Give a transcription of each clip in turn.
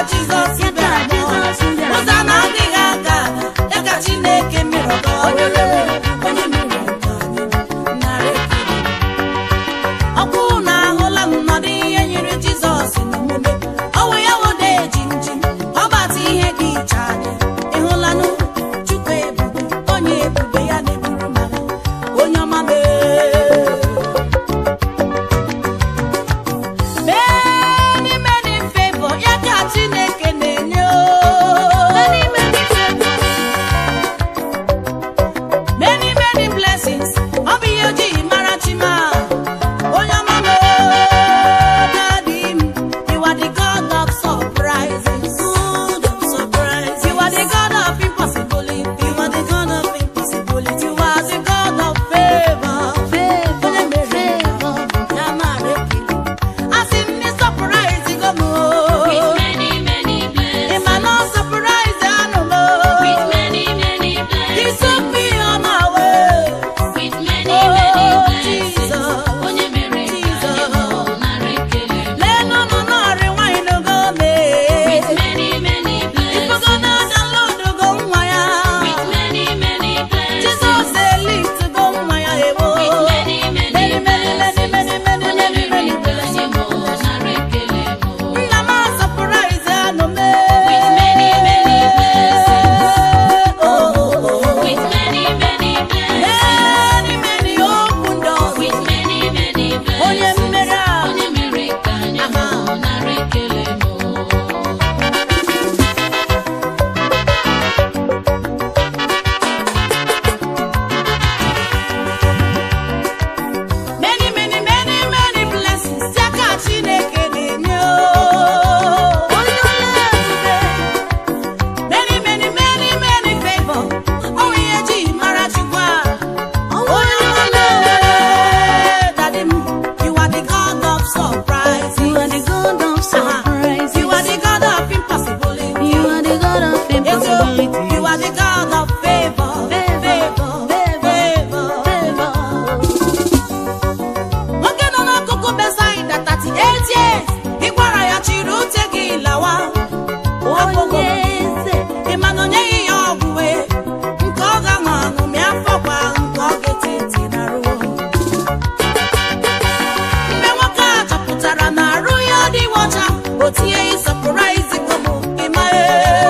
Jizọs Ya ka bịara Jizọs bịara. ụzọ na-adịghị aga ya ka Chineke mere ọgọ onye mere onye mere nke anyị nara ekele ọkwụ na ahụla nnọdụ ihe nyere Jizọs n'omume ọwụ ya wode jinji ọbata ihe dị iche adị ịhụlanụ Chukwu ebube onye ebube ya na-eburu mara onye ọma mee many many favor ya ka Chineke na-enye o. Many, many favor. many many blessings ọ bụ ihe ojii mara chima onye ọma m dadi m you are the god of surprises god of surprises you are the god of impossibility you are the god of impossibility you are the god of favor Favor, onye mere favor. ya mara ekele asị m ndị surprise go m With many, many ị blessings. ma na surprise anụ m With many, many He blessings. took me on my way With many, Oh, many blessings. Jesus. Onye mere ka anyị hụ nara ekele. Lenu nọ n'ọrị nwanyị n'ogo mee. With many, many Ifugo blessings. na download go nwa ya. With many, many blessings. Jesus elite go nwa ya ewo. With many, many Many, many, many, blessings. many, many, Onye many, mere many ka anyị hụ nara ekele mụ. Nna m a surprise anụ mee. With many, many blessings. Oh, oh, oh. With many, many blessings. Many, many open doors. With many, many Onye blessings. mmeri a. Onye mere ka anyị hụ nara ekele mụ. Many, many, many, many blessings. Ya ka Chineke na-enye o. Onye ọla ebube. Many, many, many, many favor. Ọ bụ ihe ji mara Chukwu a. Onye ọma mee. Daddy m, you are the God of surprises. You are the God of surprises. You are the God of impossibility. You are the God of Yes, oh, impossibility. you are the God of favor. Favor, favor, favor. nwoke nọ n'akụkụ Besaida 38 years ị gwara ya chịrị ute gị lawa Onye eze. ị ma na o nyeghị ya ọgwụ wee nke ọ ga-aṅụ aṅụ ma afọ kwa nke ọ ga-eti ntị na ruo mgbe nwoke a chọpụtara na arụ ya adịghị ọcha o tinye ịsọpụraizi komo ịmaghị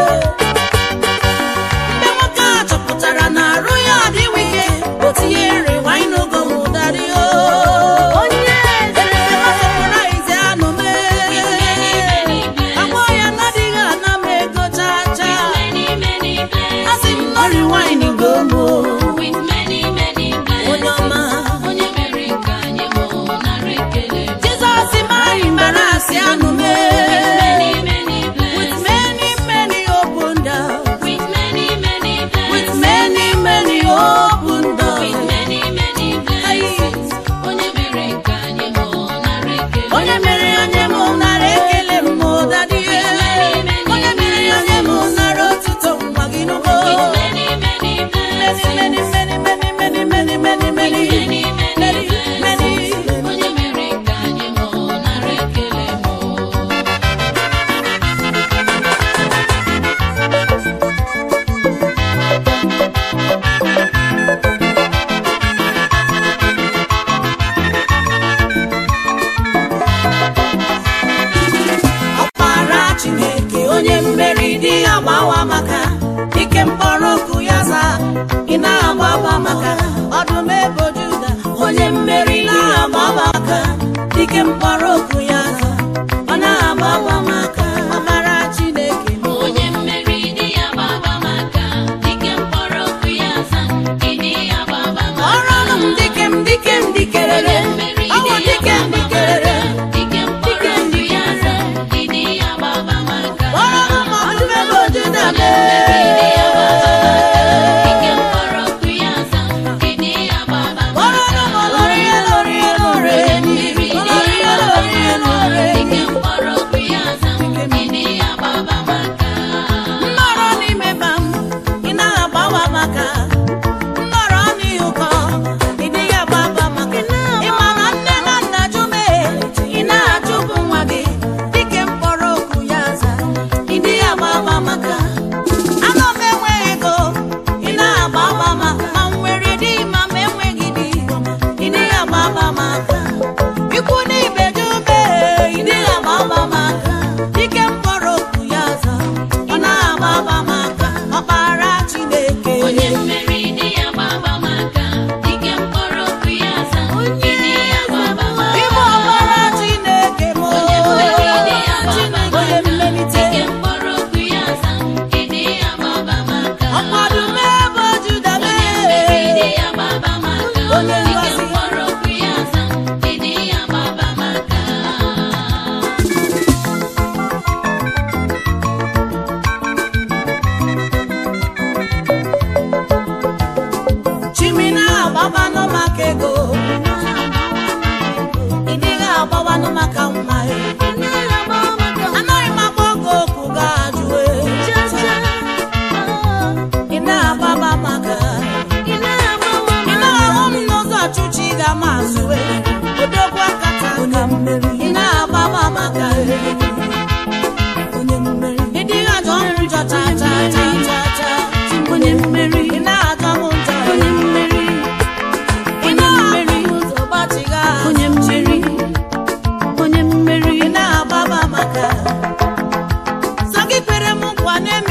mgbe nwoke a chọpụtara na arụ ya adịghị ike o tinye nri wine ogo m ụdarị o Onye eze. Surprise anụ mee. Agwọ ya n'adịghị ana m ego chaa chaa. Many, many Asị m blessings. nọrị wine gomo. With many, many Onye blessings. ọma. Onye mere ka anyị hụ nara ekele mụ. Jizọs mara mbara asị anụ mee. Many, many With blessings. many, many open doors. With many, many With blessings. many, many open doors. With many, many blessings. Onye mere ka anyị hụ nara ekele Onye mere onye m nara ekele m ma ụdadịhe. Onye mere onye m nara otuto mgba gị n'ugbo. With many, many Many, blessings. many, many, many, many, many, many, many, Many, many many, blessings. many. Onye mere ka anyị hụ nara ekele mụ. ọkpara chineke onye mmeri dị ya gbawa maka ike mkpọrọ okwu ya zaa ị na-agbaba maka ọdụm ebo juda onye mmeri na-agbaba maka ike mkpọrọ okwu ya zaa ọ na-agbaba maka ọkpara chineke m Onye mmeri dị ya gbaba maka dike mkpọrọ okwu ya za ịdị ya gbaba maka ọrụ ọnụ m dike m dike m dikerere Onye mmeri ọwụ dị ya dike m gbaba dikerere maka dike mkpọrọ okwu ya za ịdị ya gbaba maka ọrụ ọnụ m ọdụm ebo juda Onye mmeri dị ya gbaba maka dike mkpọrọ okwu ya za ịdị ya gbaba ọrụ maka ọnụ m lọrịa lọrịa lọrịa Onye mmeri dị ya gbaba maka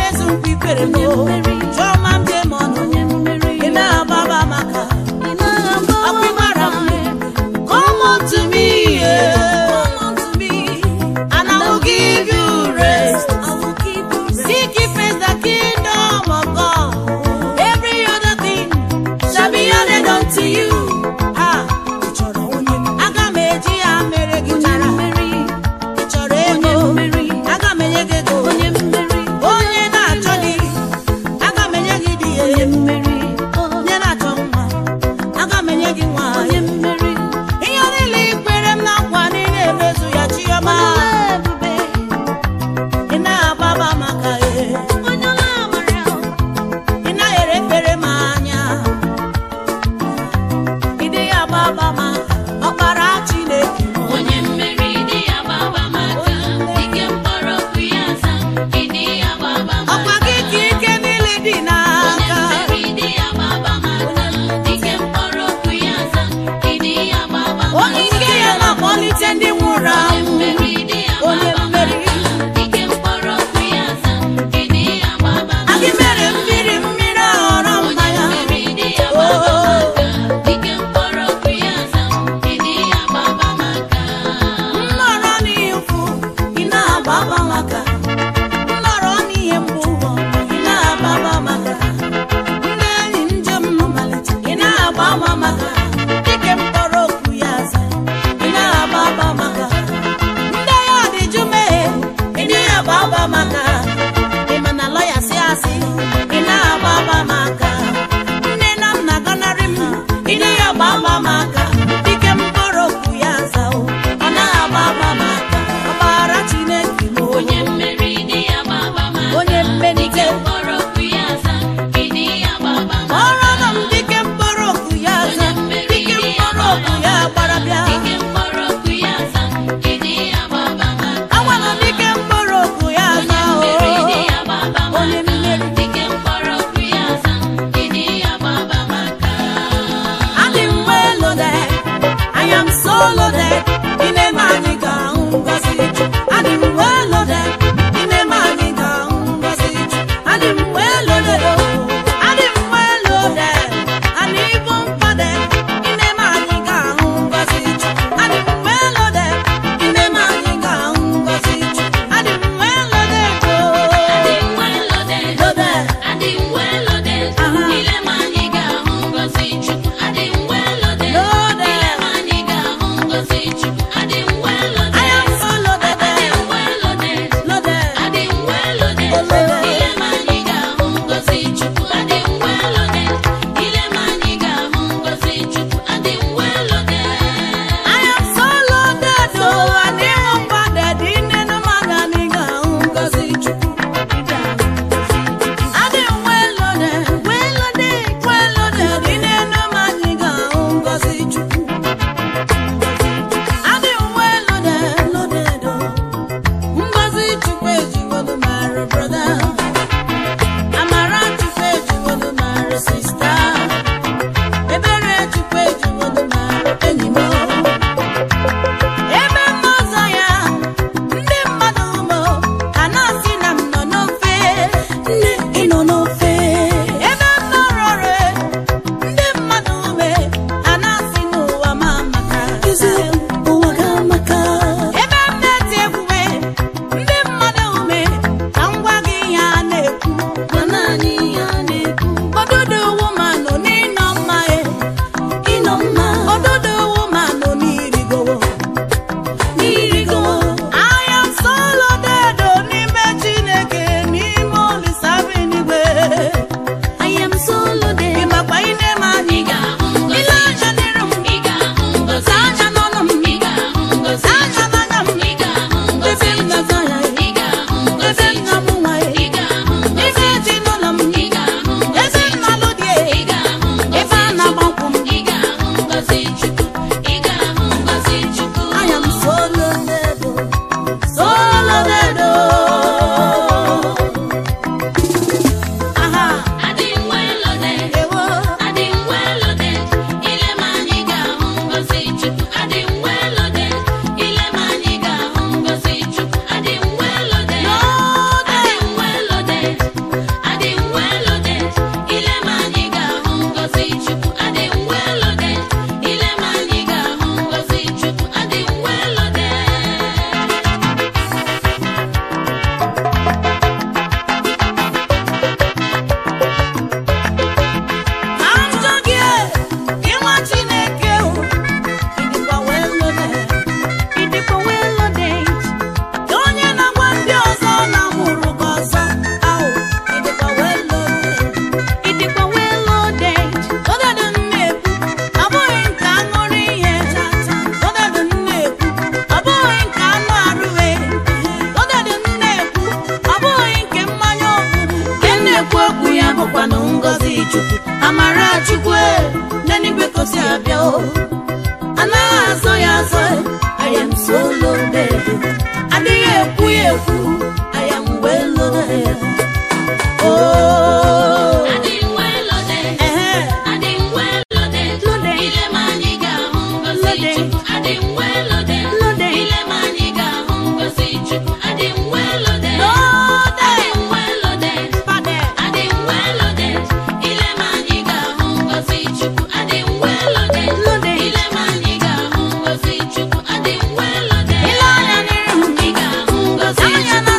emezu nkwa ikwere m chọma m jee ma ọnụ ị na-agbaba maka ọkwa ịgbara m come unto me yeah. and I will give you rest seek ye first the kingdom of God every other thing shall be added unto you ah ị chọrọ onye aga m eji ya mere gị chara ị chọrọ ego aga m enye gị ego onye na-achọ di aga m enye gị di ya onye na-achọ nwa aga m enye gị nwa ihe niile i kwere m na nkwa na ị na-emezu ya chiọma ị na-agbaba maka ihe ị naghị erefere m anya ị dịghị agbaba maka ọkpara Chineke onye mmeri dị ya gbaba maka ike mkpọrọ okwu ya aza ịdị ya gbaba ọkwa maka gị ka ike niile dị onye n'aka mmeri dị ya gbaba maka ike mkpọrọ okwu ya aza ịdị ya gbaba onye maka ike ya na-akpọlite ndị nwụrụ onye anwụ mmeri dị ya onye gbaba mmeri maka ike mkpọrọ okwu ya aza ịdị ya gbaba agị maka mere mmiri mmiri aghọrọ onye mmanya mmeri dị ya gbaba maka ike mkpọrọ okwu ya aza ịdị ya gbaba maka nnọrọ n'ihe ụfụ ị na-agbaba maka nnọrọ n'ihe mgbu ị na-agbaba maka ndị enyi njem malite ị na-agbaba maka dike mkpọrọ okwu ya aza ị na-agbaba maka ndị ya dị jụ meghe ị na-agbaba maka ị ma na lọya si asị ị na-agbaba maka nne na nna gọnarị m ị na-agbaba maka dike mkpọrọ okwu ya aza o ọ na-agbaba maka ọgbara Chineke m o. onye mmeri dị ya gbaba maka onye mmelite ike mkpọrọ okwu ya aza ịdị ya gbaba maka ọrụ nọ m dike mkpọrọ okwu ya aza dike mkpọrọ okwu ya gbara bịa ike mkpọrọ okwu ya aza ịdị ya gbaba maka agwala m dike mkpọrọ okwu ya aza o mmeri dị ya gbaba onye maka mmeri ike mkpọrọ okwu ya aza ịdị ya gbaba maka adị m well loaded I am so loaded ime m anyị ga-ahụ ngọzi Chukwu. adị m well loaded ime m anyị ga-ahụ ngọzi Chukwu. adị m well loaded o adị m well loaded and even padded ime m anyị ga-ahụ ngọzi Chukwu. adị m well loaded ime m anyị ga-ahụ ngọzi Chukwu. adị m well loaded o adị m well loaded loaded adị m well loaded Aha. ile ma anyị ga-ahụ ngọzi Chukwu adị m well loaded Loaded. ile ma anyị ga-ahụ ngọzi Chukwu adị m well loaded I am so loaded adị m well loaded loaded adị m well loaded ile ma anyị ga-ahụ ngọzi Chukwu adị m well loaded ile ma anyị ga-ahụ ngọzi Chukwu adị m well loaded I am so loaded, oh, and even padded in the man and he got ngozi Chukwu. I dey well loaded, well loaded, well loaded in the man he got ngozi Chukwu. I dey well loaded, loaded, oh. Ngozi Chukwu ejiwolu mara brother. Amara Chukwu ejiwolu mara sister. Ebere Chukwu ejiwolu mara enyi m. ebe m n'ụzọ ya ndị mmadụ ụmụ a na-asị na m nọ n'ofe nne ị nọ n'ofe ebe m nọrọ ọrụ ndị mmadụ ume a na-asị n'ụwa ma maka ụwa ga maka ebe m na-eti egwume ndị mmadụ ume ka m gwa gị ihe a bụkwanụ ngọzi chukwu amara chukwu e, n'eluigwe kosi abịa o anaghị azọ ya azọ e, I am so loaded adịghị ekwu ya ekwu I am well loaded oh Adị well loaded. ehe Adị well loaded. Loaded. Ile ma anyị ga-ahụ ngọzi Loaded. Chukwu. Adị well loaded. Loaded. Ile ma anyị ga-ahụ ngọzi Chukwu. Adị well loaded. Loaded. Adị well loaded. Loaded. Adị well loaded. Ile ma anyị ga-ahụ ngọzi Chukwu. Adị well loaded. Loaded. Ile ma anyị ga-ahụ ngọzi Chukwu. Adị well loaded. Ile anya n'ihu. Ị ga-ahụ ngọzi Anya Chukwu.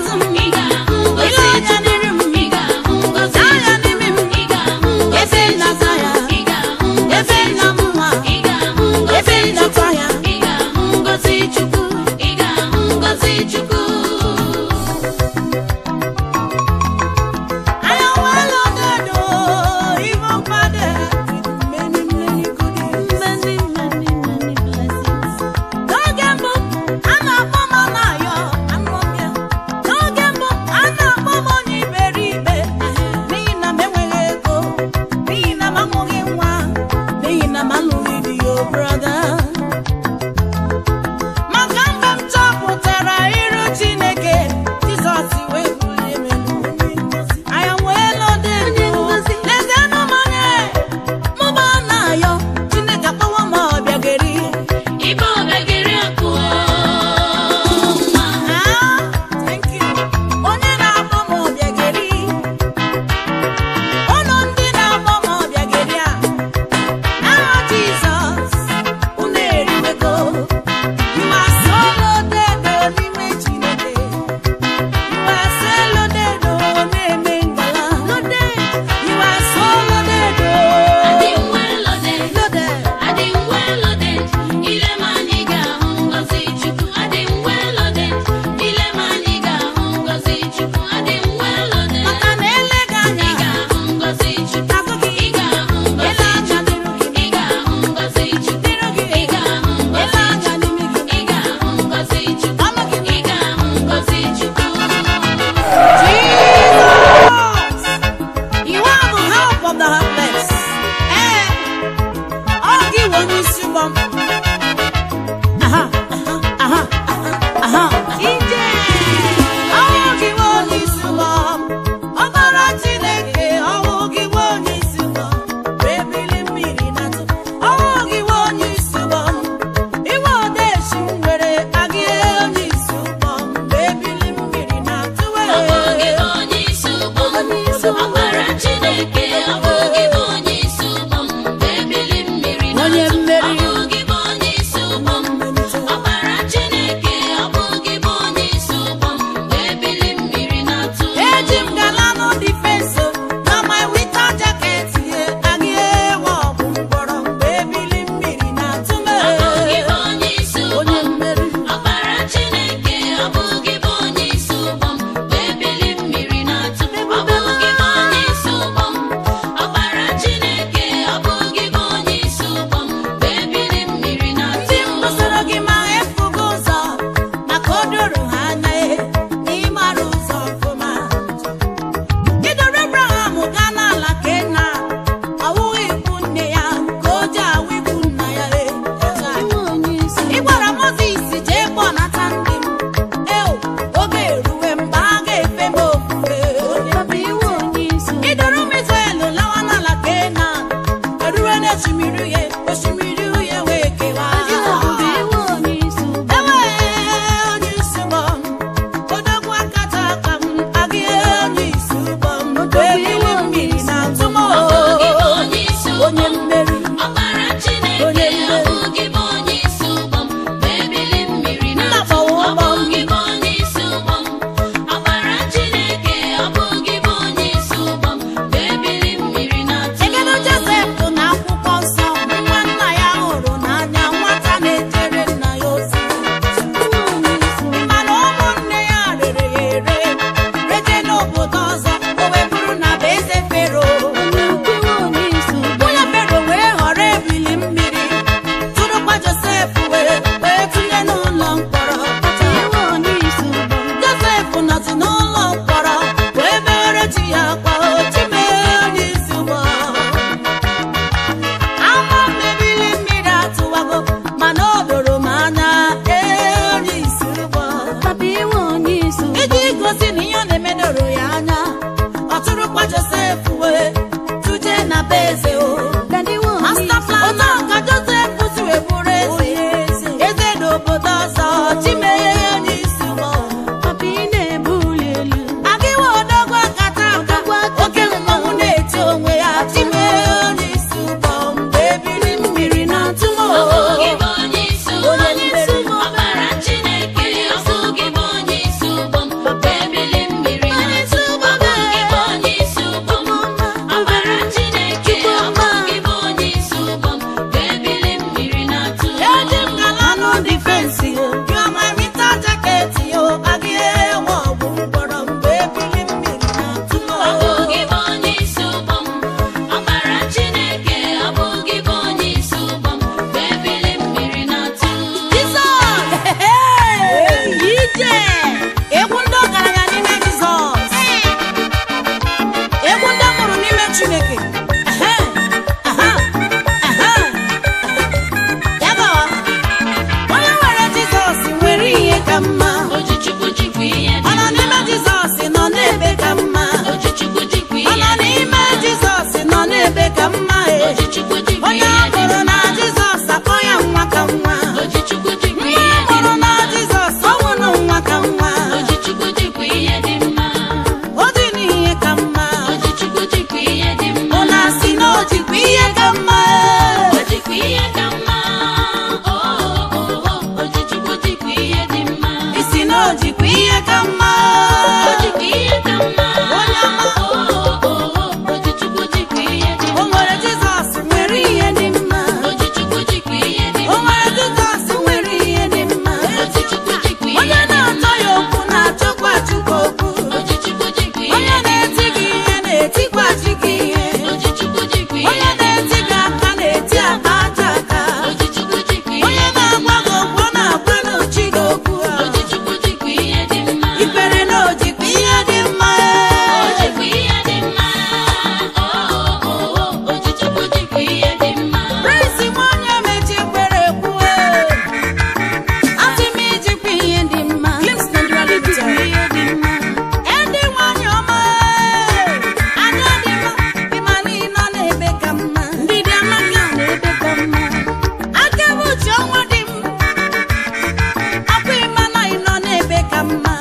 Ojichukwu jikwa onye ihe a dị mụrụ na mma. jizọs akpọ ya nwa ka nwa Ojichukwu jikwa nwa ihe a dị mụrụ na mma. jizọs ọ nwụrụ nwa ka nwa Ojichukwu jikwa ihe dị mma. ọ dị n'ihe ka mma Ojichukwu jikwa ihe dị mma. ọ na-asị na o jikwa ihe ka mma Ojikwa ihe ka mma. Oh, oh, oh. Ojichukwu jikwa ihe dị mma. isi na o jikwa ihe ka mma Ojikwa ihe ka mma. Onye ọma. Oh, oh, oh. Ojichukwu jikwa ihe dị o mma. nwere jizọs nwere ihe dị mma Ojichukwu jikwa ihe dị o mma. nwere jizọs nwere ihe dị mma Ojichukwu jikwa ihe onye dị mma. na-atọ ya okwu na-achọkwa chukwu okwu Ojichukwu jikwa ihe onye dị na-eti mma. gị ihe na-etikwa chi gị ihe Ojichukwu jikwa ihe onye dị na-eti mma. gị aka na-eti aka aja aka Ojichukwu jikwa ihe onye dị na-agwa mma. gị okwu ọ na-agwa n'uchi gị okwu Ojichukwu jikwa ihe dị mma. ikpere na o jikwa ihe dị mma Ojikwa ihe dị mma. Oh, oh, oh. Ojichukwu jikwa ihe dị mma. Praise nwa onye mechi ekpere ekwue asị m ijikwa ihe dị mma ijikwa ihe dị mma edi nwanyị ọma anya dị mma ịma niile na-ebe ka mma ndidi amaka na-ebe ka mma aka ebe uche ọnwa dị m ọkwa ịma na ịnọ na-ebe ka mma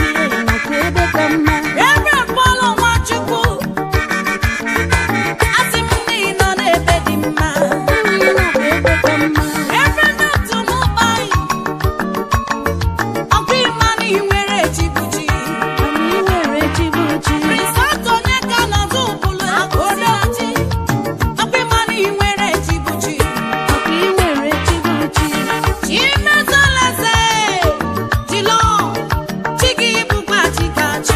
ebe mkpọrọ nwachukwu asị m na ịnọ na-ebe dị mma ebe n'otu n'ụkpa anyị ọkwa ịma na ị nwere echibuchi Prince onye ka nọdụ ụbụlụ akụrịọchi ọkwa ịma na ị nwere echibuchi chimezoleze chilo chi gị bụkwa chikachi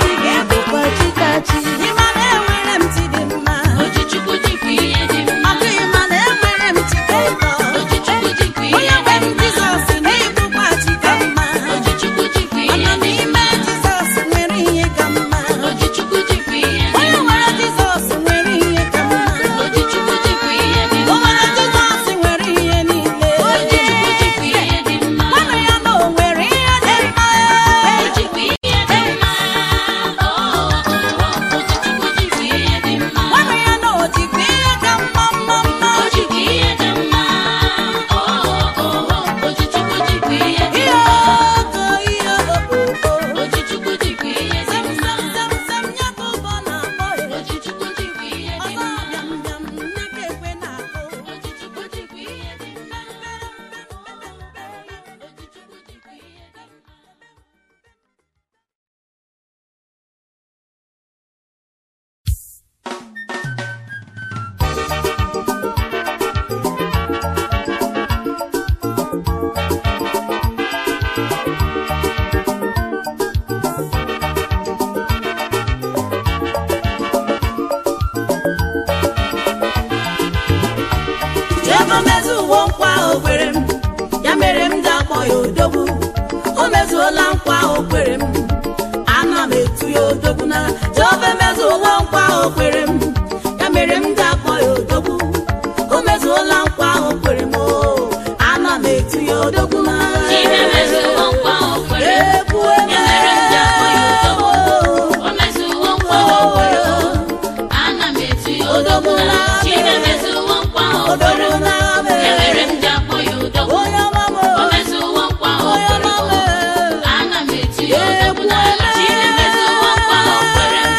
ịma na enwere m chi dị mma Ojichukwu jikwa ihe dị mma. ọkwa ịma na enwere m chi dị ụtọ Ojichukwu jikwa ihe onye nwe dị m mma. jizọs na ịbụkwa chi ka mma Ojichukwu jikwa ihe ọnọ dị n'ime mma. jizọs nwere ihe ka mma Ojichukwu jikwa ihe dị onye mma. nwere jizọs nwere ihe ka mma Ojichukwu jikwa ihe dị o mma. nwere jizọs nwere ihe niile Ojichukwu jikwa ihe dị mma. nwanne ya na o nwere ihe dị mma Ojikwa ihe dị mma. Oh, oh, oh. Ojichukwu jikwa ihe dị mma. nwanne ya na o jikwa ihe ka mma mma mma Ojikwa ihe dị mma. Oh, oh, oh. Ojichukwu jikwa ihe dị ihe mma. ogo ihe okpukpo Ojichukwu jikwa ihe dị sem mma. sem sem sem ya ka ụbọ na-akpọ ya Ojichukwu jikwa ihe dị ọzọ mma. bịam bịam nne ka ekwe na-akụ Ojichukwu jikwa ihe dị mma. Ojichukwu jikwa ihe dị mma. Jehova mezuwo nkwa o kwere m ya mere m ji akpọ ya odogwu o mezuola nkwa o kwere m ana m etu ya odogwu na Jehova emezuowo nkwa o kwere m ya mere m ji akpọ ya odogwu o mezuola nkwa o kwere m o ana m etu ya odogwu na Chimemezuwo nkwa o kwere m. Ekwu Ya mere m ji akpọ ya odogwu. eme. O mezuwo nkwa o kwere m. Ana m etu ya odogwu na Chimemezuwo nkwa o kwere Odogwu m. na Ya mere m ji akpọ ya odogwu. onye ọma m O mezuwo nkwa o onye kwere ọma m. m Ana m etu ya odogwu na Chimemezuwo nkwa o kwere m.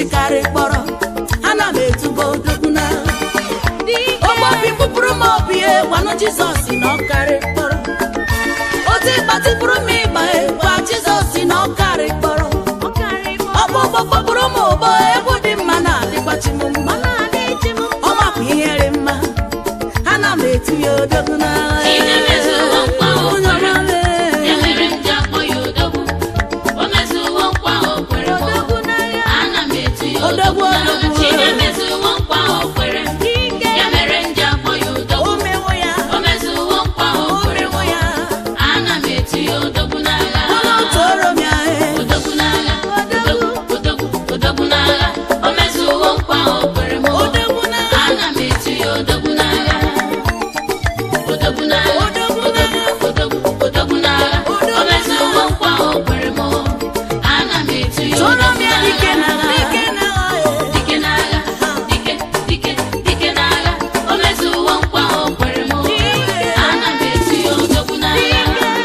chikarị kpọrọ ana m etubo odogwu na ogbobi kpụpụrụ m obi e gwanụ jizọs na ọkarị kpọrọ otu ịgbatịpụrụ m ịgba gwa jizọs na ọkarị kpọrọ ọkpụkpọ kpọpụrụ m ụbọ egwu dị mma na-adịgbachi m mma ọ makwa ihere mma ana m etu ya odogwu na Ihe mezuo nkwa o Onye kwere. ọma mee. Ya mere m ji akpọ ya odogwu. O mezuwo nkwa o kwere m. Ana m etu ya Odogwu, odogwu n'agha. odogwu. Chine mezuwo nkwa o kwere. Ya mere m ji akpọ ya o odogwu. mewo ya O mezuwo nkwa o o kwere m. mewo ya Ana m etu ya odogwu n'agha. ọnụ tụrụ m ya e Odogwu n'agha. Odogwu, odogwu, odogwu n'agha. O mezuwo nkwa o kwere m. odogwu na Ana m etu ya odogwu n'agha. Odogwu n'agha. Odogwu n'agha. Odogwu, odogwu n'agha. O mezuwo nkwa o kwere m. Ana m etu ya tụrụ m odogwu ya dike na n'agha. dike na Dike n'agha. Dike, dike, dike n'agha. O mezuwo nkwa o kwere m. Ana m etu ya odogwu n'agha.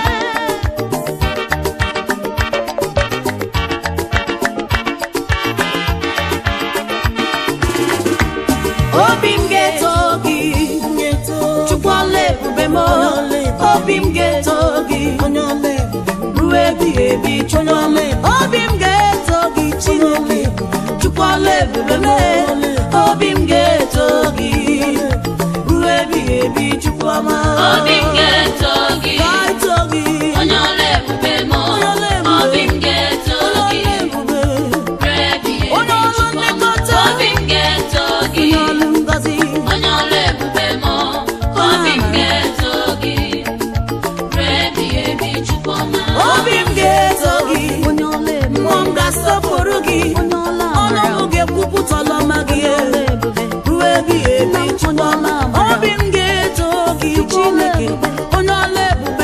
obi m ga-eto gị chukwu ọla ebube m obi m ga-eto gị ruo ebighị ebi chukwu ọla obi m ga-eto gị chineke chukwu ọla ebube m obi m ga-eto gị ruo ebighị ebi chukwu ọma Obi m ga-eto gị. ga-eto gị Onye ọla ebube m. Onye ọla ebube. Obi m ga-eto onye gị. ọla ebube Ruo ebighị ebi Onye ọrụ Chukwu ọma. nlekọta. Obi m ga-eto gị. onye ọlụ ngozi Onye ọla ebube m. Obi m ga-eto gị. Ruo ebighị ebi Chukwu ọma. obi m ga-eto gị mmụọ m ga-asọpụrụ gị ọnụ m ga-ekwupụta ọlọma gị ruo ebighị ebi chukwu ọma obi m ga-eto gị chineke onye ọla ebube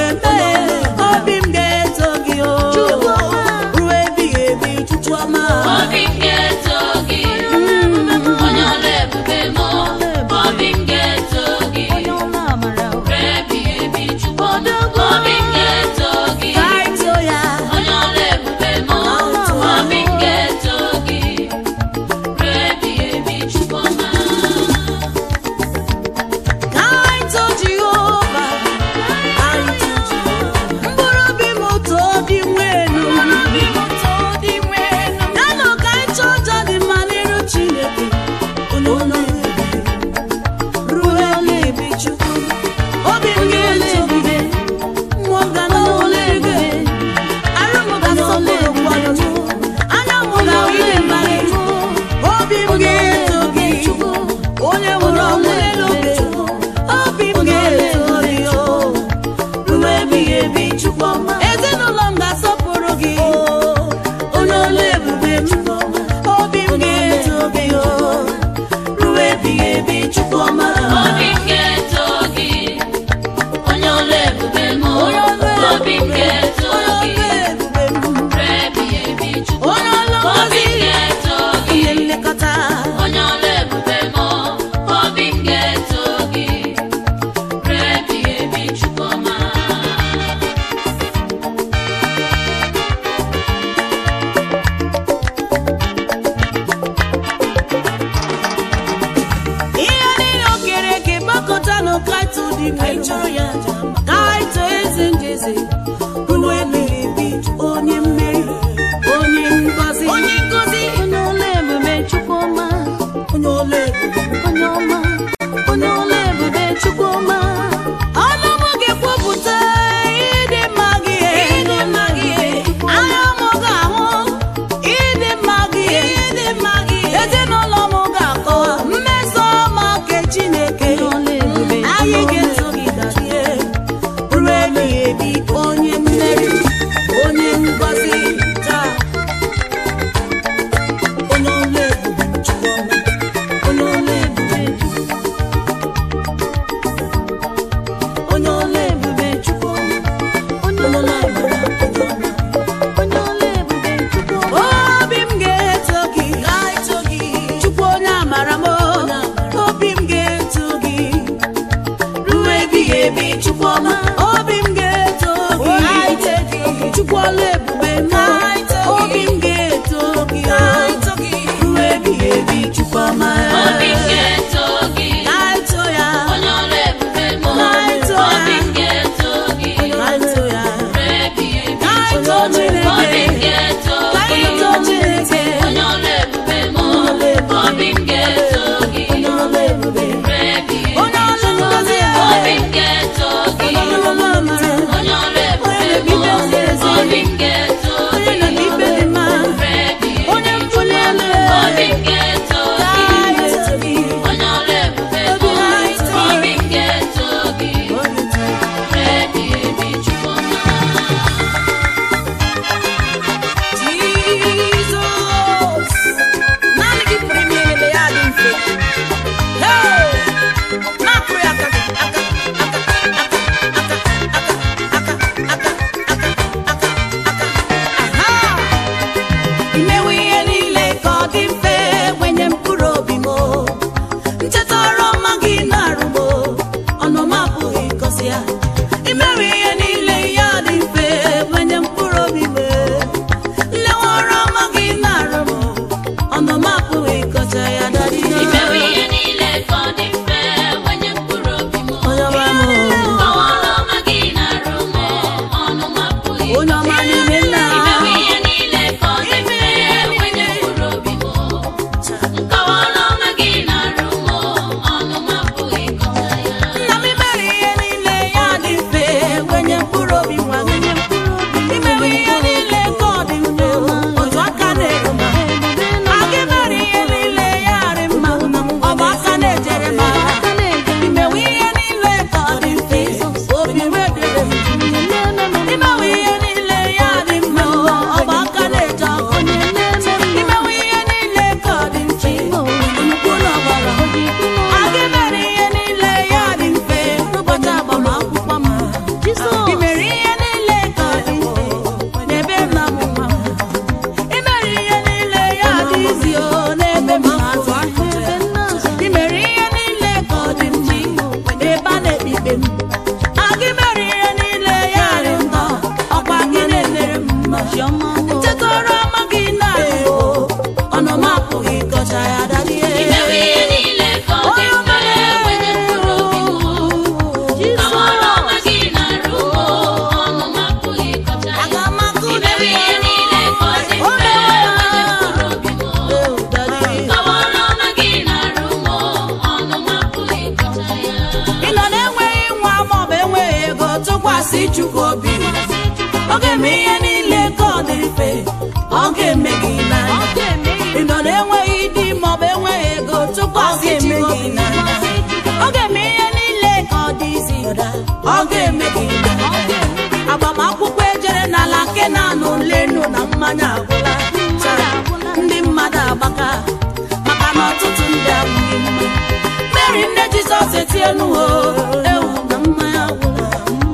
ị nọ na-enweghị di maọbụ enweghị ego tụkwasị Ọ ga-eme Jehova gị n'anya ọ ga-eme ihe niile ka ọ dị izi ọ ga-eme gị n'anya. agbamakwụkwọ ejere n'ala nke na-anụ lenu na mmanya agwụla Chara, ndị mmadụ agbaka maka na ọtụtụ ndị abụghị mma mary nne jizọs etienu o ewu na mmanya agwụla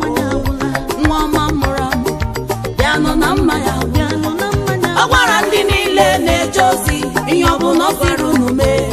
nwa ọma mụrụ amụ bịanụ na mmanya agwụla ọ gwara ndị niile na-eje ozi ihe ọ bụla ọ sịrị unu mee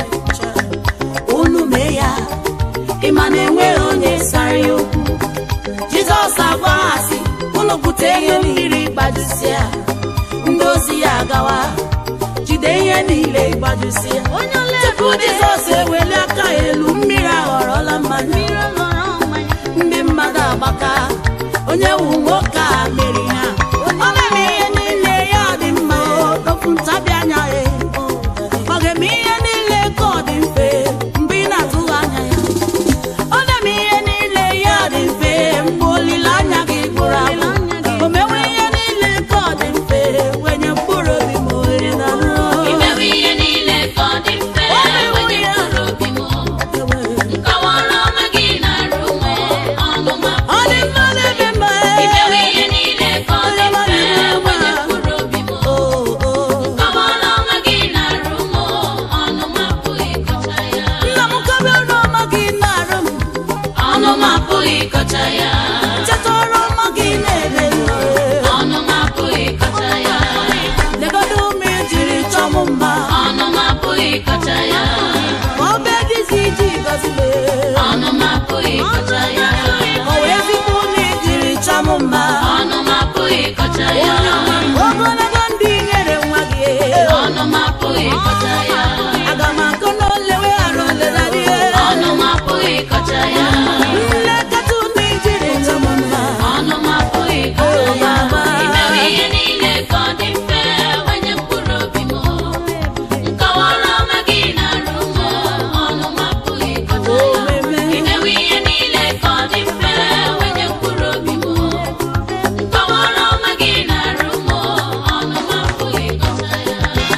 unu mee ya ịma na enweghị onye sara ya okwu jizọs agwa ha sị unu bute ihe mmiri gbajusịa ndị ozi ya agawa jide ihe niile gbajusịa tupu jizọs eweli aka ya elu mmiri aghọrọla mmanya ndị mmadụ agbaka onye wu nwoke a meri ha ọ ga-eme ihe niile ya dị mma okwu ntabi anya ya ọ ga-eme ihe niile ka ọ dị mfe mgbe ị na-atụghị anya ya ọ na-eme ihe niile ya dị mfe mgbe olileanya gị gwụrụ agwụ o mewe ihe niile ka ọ dị mfe wenye mkpụrụ obi ma ohere na imewe ihe niile ka ọ dị mfe wenye mkpụrụ obi m nkọwara ọma gị na-arụ nwe ọnụ ma ọ dị mma n'ebe mma imewe ihe niile ka ọ dị mfe wenye mkpụrụ obi m o o nkọwara ọma gị na-arụ m ọnụ ma apụghị ịkọcha ya nna m kọbịa ọrụ ọma gị na-arụ m ọnụ ma apụghị ịkọcha ya cheta ọrụ ọma gị na-eme m ọnụ ma apụghị ịkọcha ya legodo ụmụ ejiri chọọ m mma ọnụ ma apụghị ịkọcha ya ma ọ bụ egizi iji gọzi m ọnụ ma apụghị ịkọcha ya o wee ezigbo ụmụ ejiri chọọ m mma ọnụ ma apụghị ịkọcha ya ogologo ndị nyere nwa gị ọnụ ma apụghị ịkọcha ya aga m akụ n'ole weghara olerarị ọnụ ma apụghị ịkọcha ya nlekọta ụmụ ejiri chọọ m mma ọnụ ma apụghị ịkọcha ya imewe ihe niile ka ọ dị mfe wenye mkpụrụ obi m nkọwara ọma gị na-arụ m ọnụ ma apụghị ịkọcha ya imewe ihe niile ka ọ dị mfe wenye mkpụrụ obi m nkọwara ọma gị na-arụ m ọnụ ma apụghị ịkọcha ya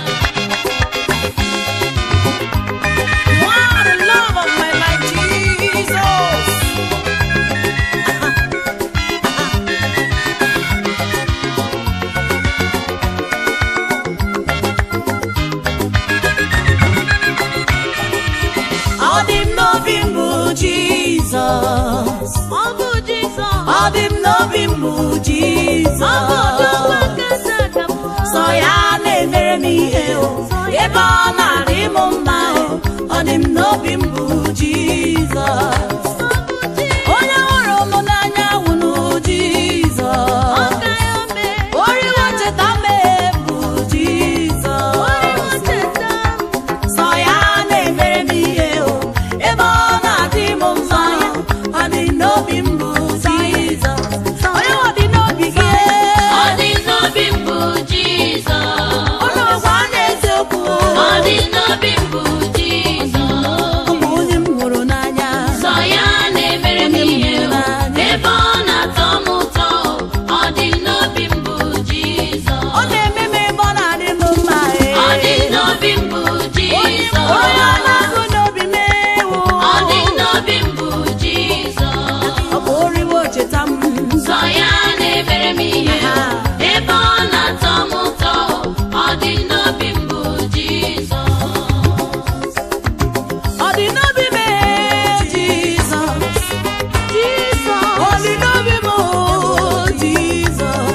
You are the love of my life, Jesus. Ọ dị m n'obi m bụ Jizọs. Ọ dị m n'obi m bụ Jizọs. Sọ ya na-emere m ihe o, ebe ọ na-adị m mma o. Ọ dị m n'obi m bụ Jizọs. Onye hụrụ m n'anya wụnụ Jizọs. Oriwo cheta mee bụ Jizọs. Sọ ya na-emere m ihe o, ebe ọ na-adị m mma o. Ọ dị n'obi m bụ Jizọs. Onye ọ dị n'obi gị? Ọ dị n'obi m bụ Jizọs. Ụlọ ọgwụ a na-eziokwu o. Ọ dị n'obi m bụ Jizọs. Ụmụ onye m hụrụ n'anya. Sọ ya na-emere m ihe o, ebe ọ na-atọ m ụtọ o. Ọ dị n'obi m bụ Jizọs. Ọ na-eme m ebe ọ na-adị m mma ee. Ọ dị n'obi m bụ Jizọs. Onye ọ na-agụ n'obi m ewu. Ọ dị n'obi m bụ Jizọs. Ọ bụ oriwo cheta m. Sọ ya na-emere m ihe o, ebe ọ na-atọ m ụtọ o. Ọ dị n'obi m bụ Jizọs. Ọ dị n'obi m ee, Jizọs. Ọ dị n'obi m oo, Jizọs.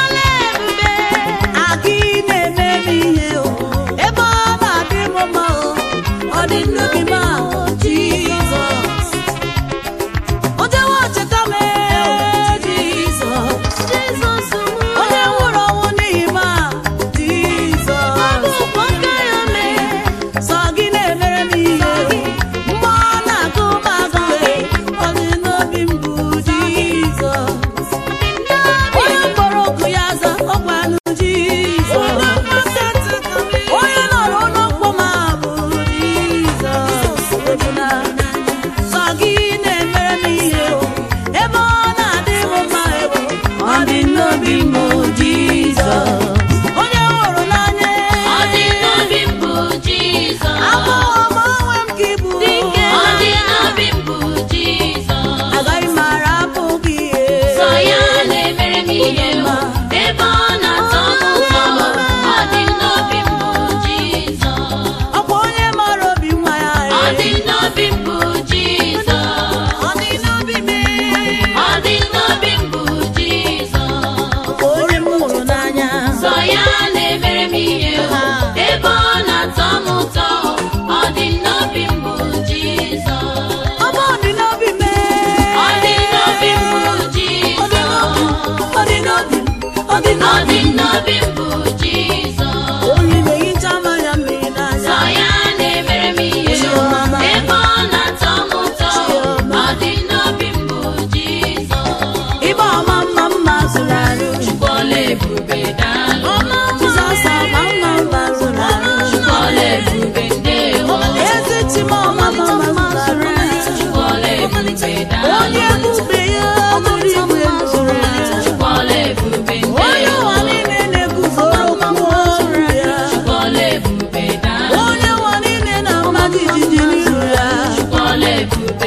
Aga ị na-eme m ihe o, ebe ọ na-adị m mma o. Ọ dị n'obi m a, Jizọs. O jewe cheta m ee, Jizọs. Onye nwụrụ ọnwụ n'ihi m a, Jizọs. Sọ gị na-emere m ihe mgbe ọ na-agụ m agụ ọ dị n'obi m bụ Jizọs onye mkpọrọ oku ya aza ọgwanụ Jizọs onye nọrọ n'ụlọ mkpọ ma bụ Jizọs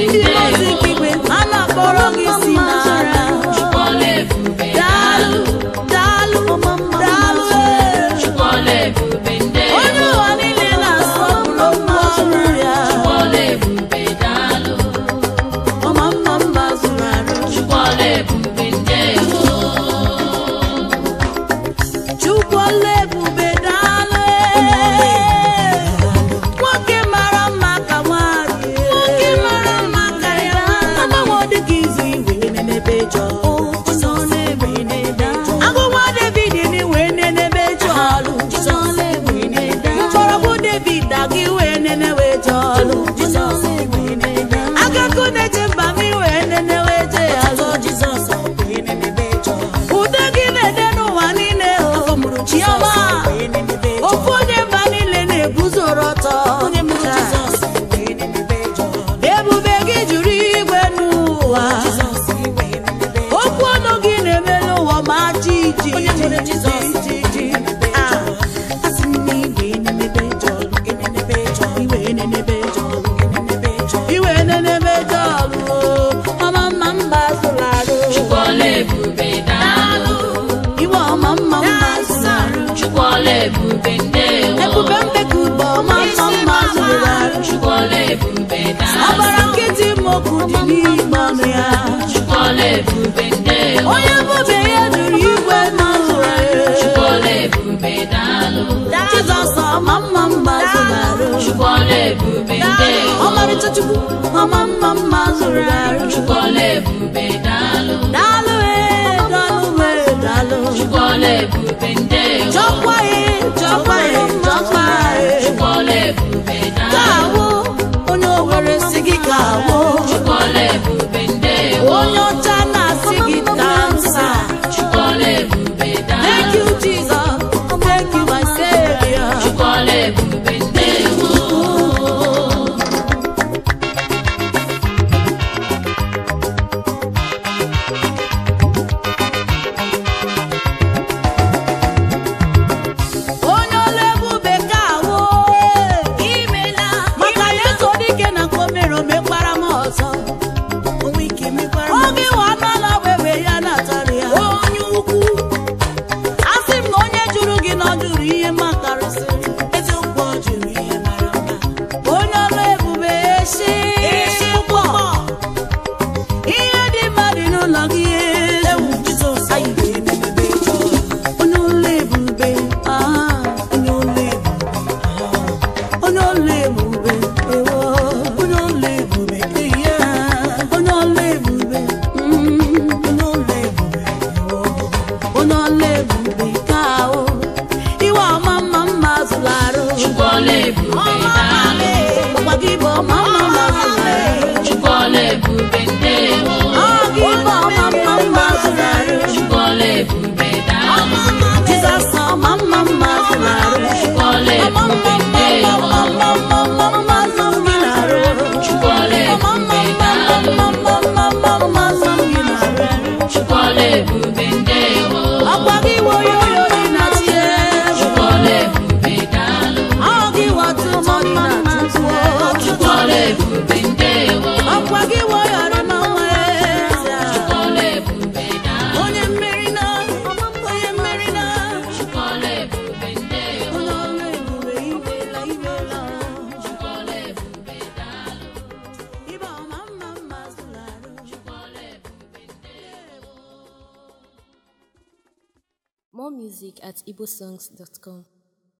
ndị ozi nke igwe a na-akpọrọ gị isi n'ala Chukwuọla ebube daalụ daalụ daalụ ee. Chukwuọla ebube ndewo onye ụwa niile na-asọpụrụ mma ọrụ ya Chukwuọla ebube daalụ ọma mma mma zụrụ arụ Chukwuọla ebube ndewo Chukwuọla ebube daalụ ee. nwoke mara mma ka nwanyị nwoke mara mma ka ya agbanwe dịka izu igwe nenebe jọ agụnwa David ni wee nenebe jọ mgbọrọgwụ David aga iwe nenewe jọ agakụ na-eje mba m iwe nenewe je azọ ude gị na-ede n'ụwa niile o chiọma ofu onye mba niile na-eguzoro ọtọ ebube gị juru igwe n'ụwa okwu ọnụ gị na-eme n'ụwa ma jiji iwe nenebe jọlụ ọma mma mba zụrụ arụ Chukwuọla ebube daalụ iwe ọma mma mma zụrụ arụ Chukwuọla ebube ndewo ebube mbeka ube ọma mma mma zụrụ arụ Chukwuọla ebube daalụ ọbara nkịtị mokwu dị n'ime ọnụ ya Chukwuọla ebube ndewo onye bụbe ya jụrụ igwe ma zụrụ arụ Chukwuọla ebube daalụ Jizọs ọma mma mma zụrụ arụ Chukwuọla ebube ndewo ọmarịcha chukwu ọma mma mma zụrụ arụ Chukwuọla ebube daalụ daalụ ee daalụ ee daalụ Chukwuọla ebube ndewo chọkwa ee chọkwa ee chọkwa ee Chukwuọla ebube ka daalụ awụ onye owere si gị ka awụ Chukwuọla ebube ndewo onye ọcha na-asị gị ka nsa Chukwuọla ebube thank daalụ you Jesus thank you my savior Chukwuọla ebube ndewo onye ọlụ ebube ka awụ imela maka ya eso dike na ka o mere o mekwara m ọzọ oge nwa n'ala webe ya na-atara ya onye ukwu asị m na onye jụrụ gị na ọ jụrụ ihe makarịsịrị eziokwu ọ jụrụ ihe mara mma onye ọlụ ebube eshi ụgbọ ihe dị mma dị n'ụlọ gị ewu onye ụlọ ebube ah, onye ụlọ ebube ah, onye ụlọ ebube ewo onye ụlọ ebube ihe onye ụlọ ebube mm, onye ụlọ ebube ewo onye ụlọ ebube ka ahụ iwe ọma mma mma zụrụ arụ Chukwuọla ebube daalụ ọkwa gị bụ ọma mma mma zụrụ arụ Chukwuọla ebube ndewo ọ gị bụ ọma mma mma zụrụ arụ Chukwuọla ebube daalụ Jizọs ọma mma mma zụrụ arụ Chukwuọla ọma mma ebube mma ndewo mma mma mma mma mma zụrụ gị n'arụ Chukwuọla ọma mma ebube mma daalụ mma mma mma mma mma zụrụ gị n'arụ Chukwuọla ebube ndewo ọkwa gị woyo oyo dị na tie Chukwuọla ebube daalụ ọ gị wọtụ mọdụ na tupu Chukwuọla ebube ndewo ọkwa gị woyo dị n'ọnwa eze Chukwuọla ebube daalụ onye mmeri na onye mmeri na Chukwuọla ebube ndewo onye ọrụ ebube ibela ibela Chukwuọla ebube daalụ ibe ọma mma mma zụrụ arụ Chukwuọla ebube ndewo More music at igbosongs.com.